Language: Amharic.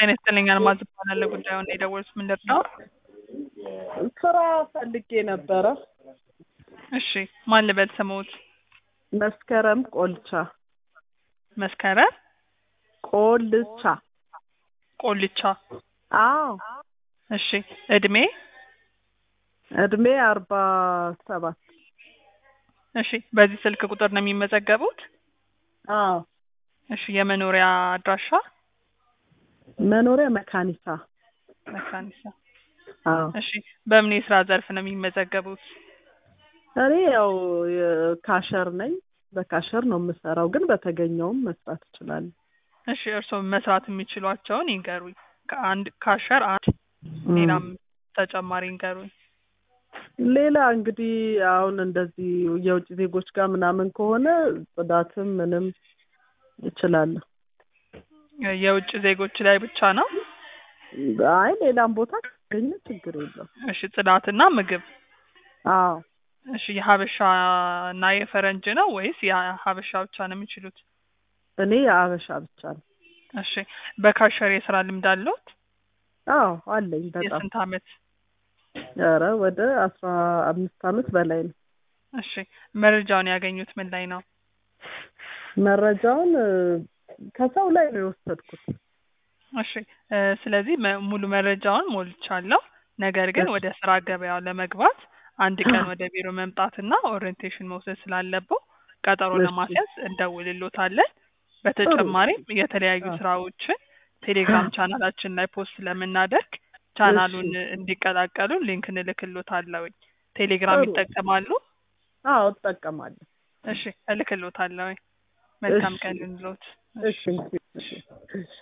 ጤና ይስጥልኝ አልማዝ እባላለሁ። ጉዳዩን የደወሉት ምንድን ነው? ስራ ፈልጌ ነበረ። እሺ ማን ልበል ስምዎት? መስከረም ቆልቻ መስከረም ቆልቻ። ቆልቻ። አዎ እሺ እድሜ? እድሜ አርባ ሰባት እሺ በዚህ ስልክ ቁጥር ነው የሚመዘገቡት? አዎ እሺ የመኖሪያ አድራሻ? መኖሪያ መካኒሳ። መካኒሳ። አዎ እሺ በምን የስራ ዘርፍ ነው የሚመዘገቡት? እኔ ያው ካሸር ነኝ። በካሸር ነው የምሰራው፣ ግን በተገኘውም መስራት እችላለሁ። እሺ እርስዎ መስራት የሚችሏቸውን ይንገሩኝ። ከአንድ ካሸር አንድ ሌላም ተጨማሪ ይንገሩኝ። ሌላ እንግዲህ አሁን እንደዚህ የውጭ ዜጎች ጋር ምናምን ከሆነ ጽዳትም ምንም እችላለሁ። የውጭ ዜጎች ላይ ብቻ ነው? አይ ሌላም ቦታ ካገኘ ችግር የለው። እሺ ጽዳትና ምግብ። አዎ እሺ የሀበሻ እና የፈረንጅ ነው ወይስ የሀበሻ ብቻ ነው የሚችሉት? እኔ የአበሻ ብቻ ነው። እሺ በካሸር የስራ ልምድ አለዎት? አዎ አለኝ በጣም የስንት አመት? ኧረ ወደ አስራ አምስት አመት በላይ ነው። እሺ መረጃውን ያገኙት ምን ላይ ነው? መረጃውን ከሰው ላይ ነው የወሰድኩት። እሺ እ ስለዚህ መ- ሙሉ መረጃውን ሞልቻለሁ። ነገር ግን እሺ። ወደ ስራ ገበያው ለመግባት አንድ ቀን ወደ ቢሮ መምጣትና ኦሪየንቴሽን መውሰድ ስላለብዎ ቀጠሮ እሺ። ለማስያዝ እንደውልሎታለን። በተጨማሪም የተለያዩ አዎ። ስራዎችን ቴሌግራም ቻናላችን ላይ ፖስት ስለምናደርግ ቻናሉን እንዲቀላቀሉ ሊንክ እንልክሎታለሁኝ። ቴሌግራም ጥሩ። ይጠቀማሉ? አዎ እጠቀማለሁ። እሺ እልክሎታለሁኝ። መልካም እሺ። ቀን ይሁንልዎት። እሺ እሺ እሺ